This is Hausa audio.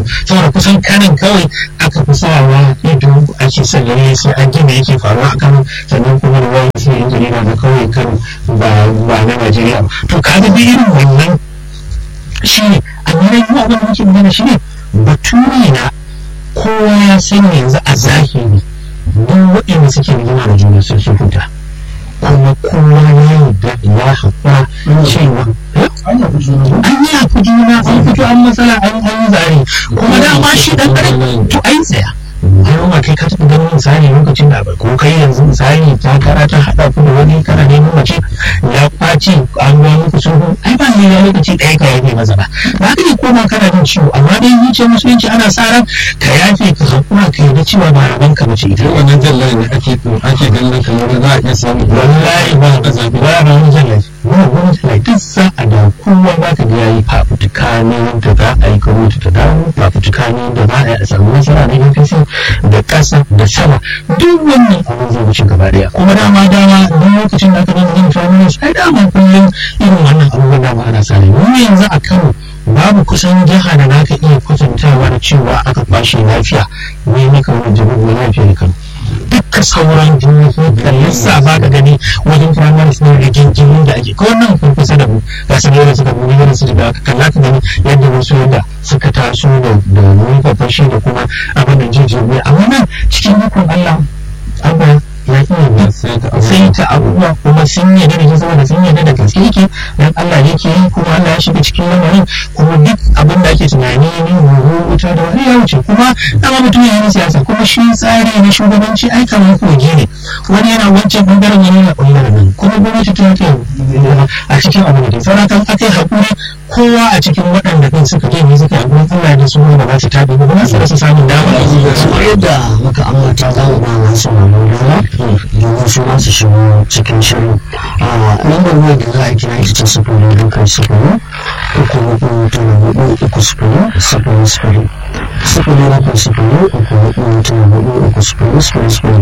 saboda kusan kanan kawai aka fi sawa ido ake son lalle sai an gina yake faruwa a kano sannan kuma da wani sai yan jarida na kawai kano ba ba na najeriya ba to kaga dai irin wannan shi ne amma dai mu abin da muke magana shi ne bature na kowa ya sani yanzu a zahiri duk waɗanda suke rigima da juna sun sun huta kuma kowa ya yarda ya haƙura cewa an yi haƙu juna an fito an matsala an yi zare kuma dama shi ɗan ɗan to ai tsaya har ma kai ka taɓa ganin misali lokacin da ko kai yanzu misali ta kara ta haɗa ku da wani kana neman mace ya kwace an ga muku sulhu ai ba ne lokaci ɗaya ka yafe masa ba ba ka ne koma kana jin ciwo amma dai zuciyar musulunci ana sa ran ka yafe ka haƙura ka yarda cewa ba raban ka mace ita wannan jallaye ne ake ake ganin kamar za a iya samu wallahi ba ka zafi ba ba wani jallaye ba wani jallaye duk sa'a da kowa ba ka ga yayi fafutuka ne da za a yi kawo ta dawo fafutuka ne da za a yi a samu nasara na APC da ƙasa da sama duk wannan abin zai wuce gaba daya kuma dama dama duk lokacin da aka zama zama families ai dama kullum irin wannan abubuwan dama ana sare mu yanzu a Kano babu kusan jiha da za ka iya kwatantawa da cewa aka kwashe lafiya ne na kawo jami'in lafiya da Kano duka sauran jihohi da lissa ba ka gani wajen primary school da jinjimin da ake ko nan kun kusa da mu ga su da suka mu ne su da kalla ka gani yadda wasu yadda suka taso da da nufa fashi da kuma abin da jinjimin amma nan cikin hukun Allah abba ya iya sai ta abubuwa kuma sun yarda da shi saboda sun yarda da gaske yake dan Allah yake yi kuma Allah ya shiga cikin lamarin kuma duk abin da ake tunani ne horo wuta da wani ya wuce kuma dama mutum ya yi siyasa kuma shi tsari na shugabanci ai kamar kogi ne wani yana wancan bangaren wani yana bangaren nan kuma gwamnati ta yake a cikin abin da sauran kan aka yi haƙuri kowa a cikin waɗanda kan suka je ne suka yi Allah da su ba za su tabi ba ba su rasa samun dama kamar yadda muka ambata za mu ba masu mamu dama domin su masu shigo cikin shirin a lambar wayar da za a kira ita ce sufuri bakwai sufuri uku hudu tara hudu uku sufuri sufuri sufuri sufuri bakwai sufuri uku hudu tara hudu uku sufuri sufuri sufuri